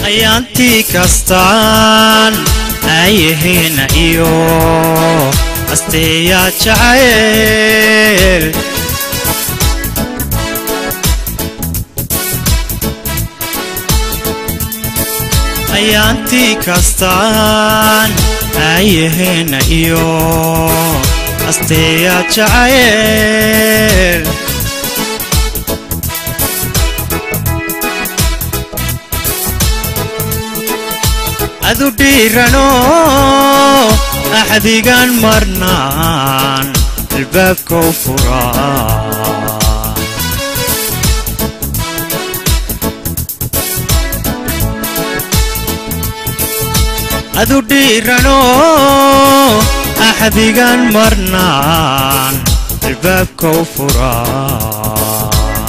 ayaantii kastaan aayaheena iyo asteeyaa jacayl ayaantii kastaan aayaheena iyo asteeyaa jacayl adu dhiirano axdigan marnaan albaabka u furaa adu dhiirano axdigan marnaan albaabka u furaa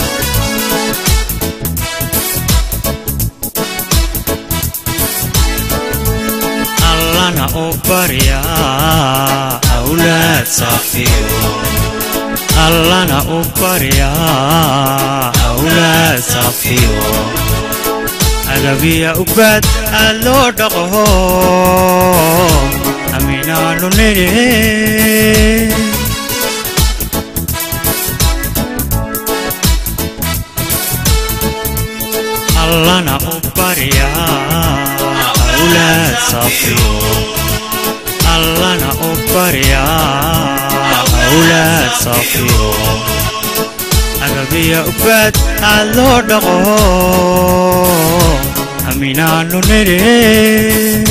allana u baryaa awlaad saafiyo allana u baryaa awlaad saafiyo adabiya ubaad aad loo dhaqo aminaanu nidhi allana u baryaa awlaad saafiyo allana u baryaa awlaad saafiyo adabiya ubaad aad loo dhaqo aminaanu nidhi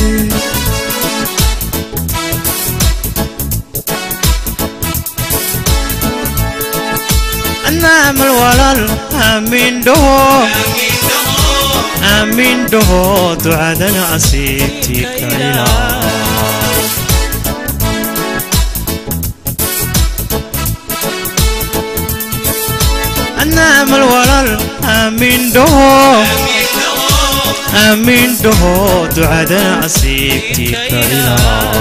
anaamal walaal aamin dhaho aamin dhaho ducadana asiibtii kaila anaamal walaal aamin dhaho aamin dhaho ducadana asiibtii kaila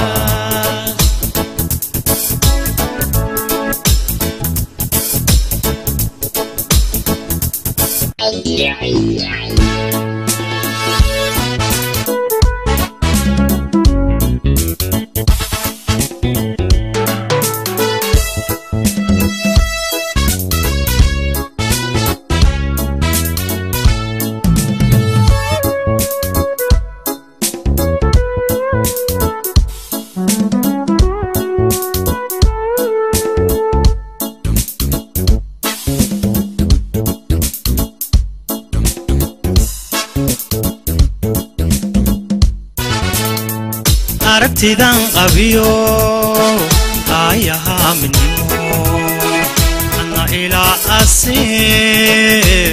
aragtidan qabiyo aayahaa midnimo anna ilaa asiib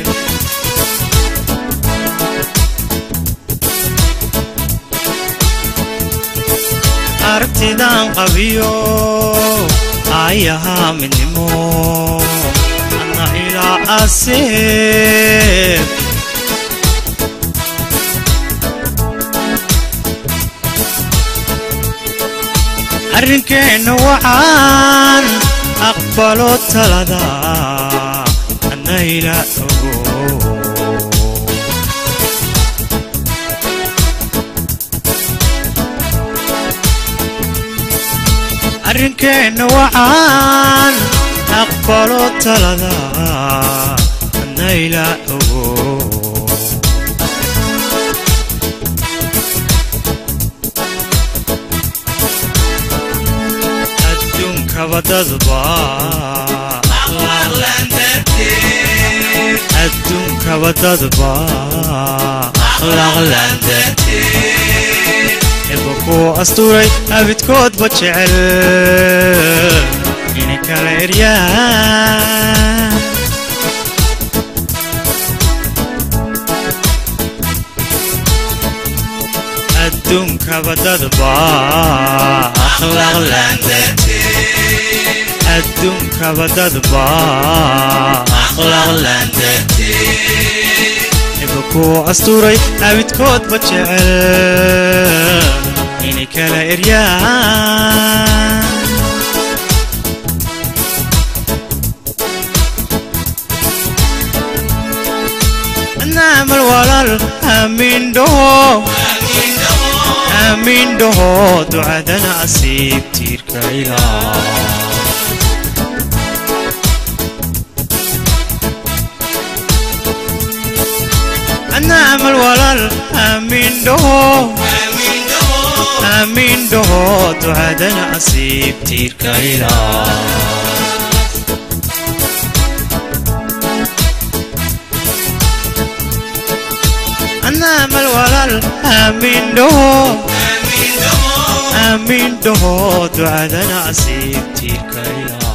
aragtidan qabiyo aayahaa midnimo anna ilaa asiib arrinkeenna waxaan aqbalo talada annayla ogo arrinkeenna waxaan aqbalo talada annayla ogo adduunkabadadba adduunkabadadba eba kuu astuuray abidkoodba jecel inay kala eryaan adduunkabadadba adduunkabadadba eba kuu astuuray abidkoodba jecel inay kala eryaan naamal walaal aamiin dhaho aamiin dhaho ducadana asiib tiirka ilaa adna amal walaal aamiin dhaho aamiin dhaho ducadana asiib tiirka ilaa adna amal walaal aamiin dhaho aamiin dhaho ducadana asiib tiirka ilaa